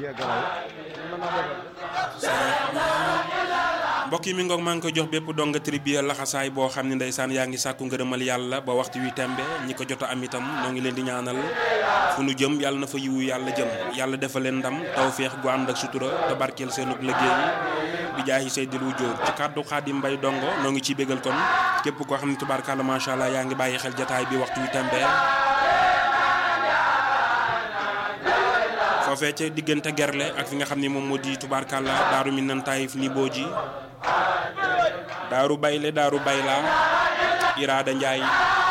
mbokk yi mi ngoog maa ngi koy jox bépp donga tribiya laxasaay boo xam ne ndeysaan yaa ngi sàkku ngërëmal yàlla ba waxtu wi tembe ñi ko jot a am itam noo ngi leen di ñaanal fu nu jëm yàlla na fa yiwu yàlla jëm yàlla defal leen ndam tawféex gu ànd ak sutura te barkeel seenug liggéey bi jaayi seydil wu jóor ci kàddu xaadim mbay dongo noo ngi ciy bégal kon képp koo xam ne tubaarkàlla macha allah yaa ngi bàyyi xel jataay bi waxtu wi tembe foofee ca diggante gerle ak fi nga xam ne moom moo di tubaarkàlla daaru mi nan taayif ni boo ji daaru bayle daaru bayla iraada njaay